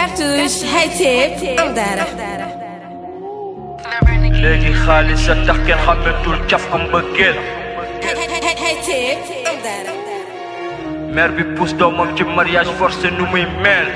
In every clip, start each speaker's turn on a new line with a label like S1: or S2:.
S1: Cartouche High Tip am dara.
S2: léegi xaalis sa tax kenn xàmmetul caf ko mbëggeel
S1: High Tip am dara.
S2: mère bi pousse doomam ci mariage forcé nu muy mel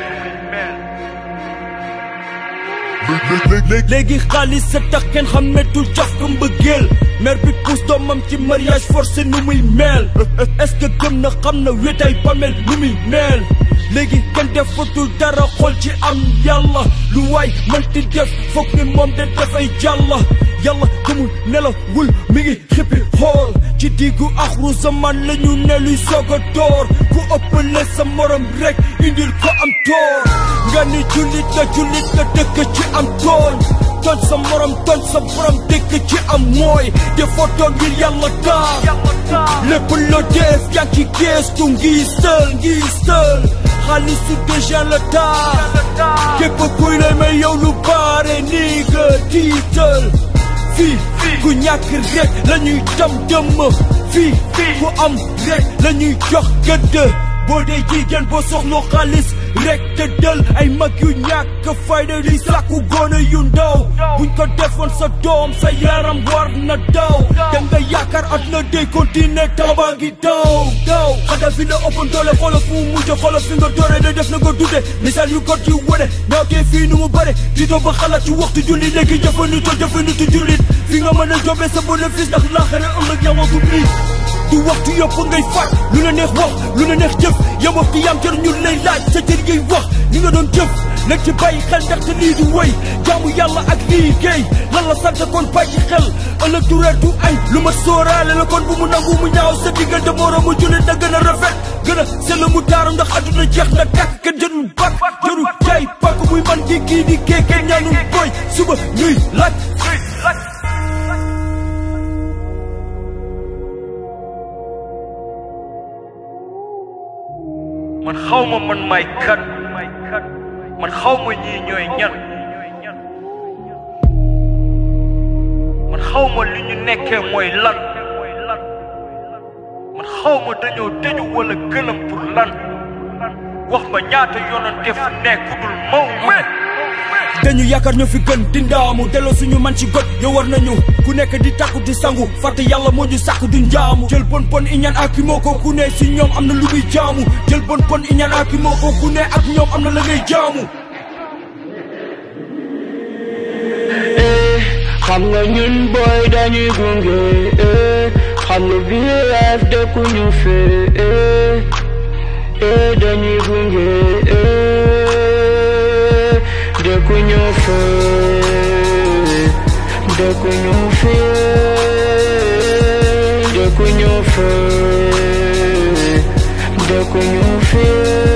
S3: léegi xaalis sa tax kenn xàmmetul caf ko mbëggeel mère bi pousse doomam ci mariage forcé nu muy mel est-ce que gëm na xam na wéetay bamel nu muy mel léegi kenn defatul dara xool ci am yàlla lu waay mënti def foog ni moom de dafay jàlla yàlla gëmul nelawul mi ngi xippi xool ci diggu axru zaman la ñu ne luy soog a door ku ëppale sa morom rek indil ko am toor nga ni jullit nga jullit nga dëkk ci am tooñ tooñ sa morom tooñ sa borom dëkk ci am mooy defoo toon ngir yàlla taar lépp loo def yaa ngi ci geestu ngi sël ngi sël xaalisu déjà la taar képp kuy lay may yow lu baare nii nga tiital fii ku ñàkk rek la ñuy tam dëmm fii ku am rek la ñuy jox gëdd boo dee jigéen boo soxloo xaalis rek te dël ay mag yu ñàkk fayda di sàkku góone yu ndaw buñ ko defoon sa doom sa yaram war na daw da nga yaakaar at na day continuer tamba ngi daw daw xada fi la ëppoon doole xoola fu mu mujj xoola fi nga doore da def na nga dudde misaal yu got yu wone ñaaw tee fii nu mu bare di doo ba xalaat ci waxtu julli léegi jëfandikoo jëfandikoo jullit fi nga mën a jobee sa bénéfice ndax laaxare ëllëg ñawagu lii du waxtu yëpp ngay faat lu la neex wax lu la neex jëf yow waxtu yaam jër ñu lay laaj sa cër ngay wax li nga doon jëf nag ci bàyyi xel ndaxte lii du woy jaamu yàlla ak liggéey lan la sant kon bàyyi xel ëllëg du reer du añ lu ma sóoraale la kon bu mu nangu mu ñaaw sa diggante moroomu jullit na gën a rafet gën a sell mu taaru ndax àdduna jeex na tàkk kenn jërul bak jërul jaay pakk muy man di kii di kee kenn ñaanul boy suba ñuy laaj
S2: man xaw ma man may kat man xaw ma ñii ñooy ñan man xaw ma li ñu nekkee mooy lan man xaw ma dañoo tëju wala gëlëm pour lan wax ma ñaata yoonante fu nekk dul maw me
S3: dañu yaakaar ñoo fi gën di ndaamu delloo suñu man ci got yow war nañu ku nekk di takku di sangu fàtte yàlla moo ñu sàkk du njaamu jël bon bon iñaan ak moo ko ku ne si ñoom am na lu muy jaamu jël bon bon iñaan ak moo ko ku ne ak ñoom am na la ngay jaamu
S4: xam nga ñun booy dañuy gunge eh, xam nga VF dëkkuñu fee eh, eh, dañuy gunge eh, dëkkuñu fee dëkkuñu fee dëkkuñu fee dëkkuñu fee